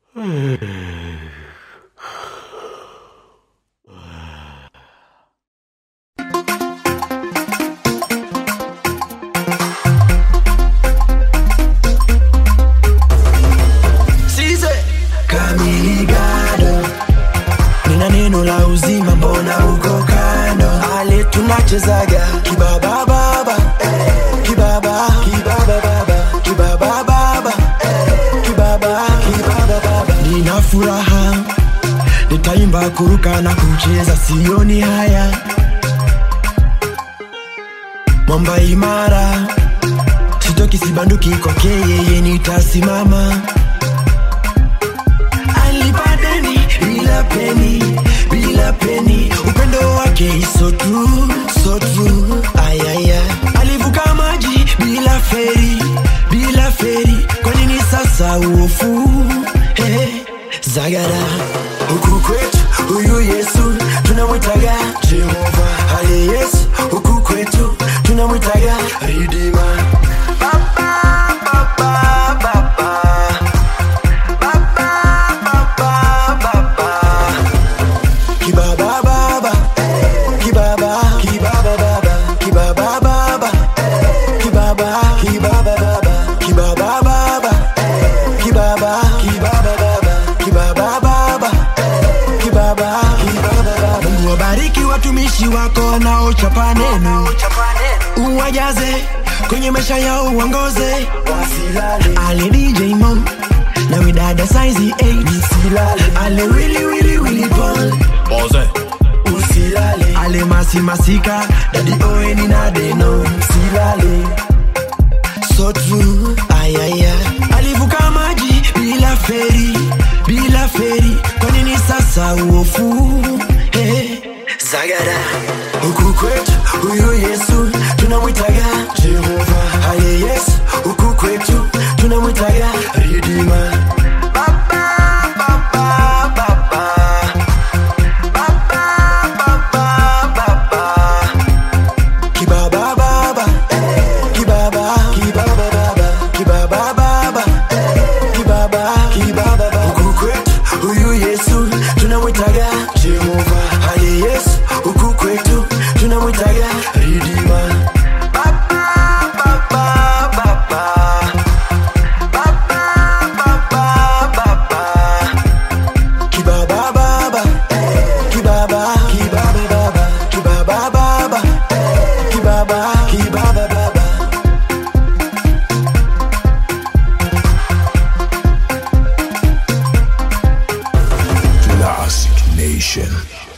Size Kamigado Nina neno la uzima mbona uko kando Ale tunachezaga Kibaba baba eh, Kibaba Kibaba baba Kibaba baba eh, Kibaba Kibaba baba Nina furaha Nitaimba kuruka na kucheza sioni haya Mwamba imara Sitoki sibanduki kwake yeye nitasimama alipadeni bila peni bila peni upendo wake is so true so true ayaya alivuka maji bila feri bila feri kwa nini sasa uofu hey, zagara huku kwetu huyu yesu tunamwitaga jehova hali yesu huku kwetu tunamwitaga ridima Baba, baba, baba. Kibaba baba, kibaba, kibaba baba, kibaba baba, kibaba, kibaba baba, kibaba baba, kibaba, kibaba baba, kibaba baba, kibaba, kibaba baba. Mungu wabariki watumishi wako wanaochapa neno, uwajaze kwenye maisha yao uongoze, ale DJ Mo na widada size 8 ale wili wili wili Paul Boze. usilale ale masi masika dadi oeni na deno usilale so true ayaya alivuka maji bila feri bila feri kwa nini sasa uofu hey. zagara huku kwetu huyu yesu tunamwitaga jehova haye yesu huku kwetu tunamwitaga ridima Baba, baba, baba. Kibaba baba, kibaba, kibaba baba, kibaba baba, kibaba, kibaba baba. Huku kwetu huyu Yesu tunamwitaga Jehova, hali Yesu huku kwetu tunamwitaga Ridima. Baba, baba, baba. Baba, baba, baba. Kibaba baba, kibaba, kibaba baba, kibaba baba, kibaba, kibaba baba. Classic Nation.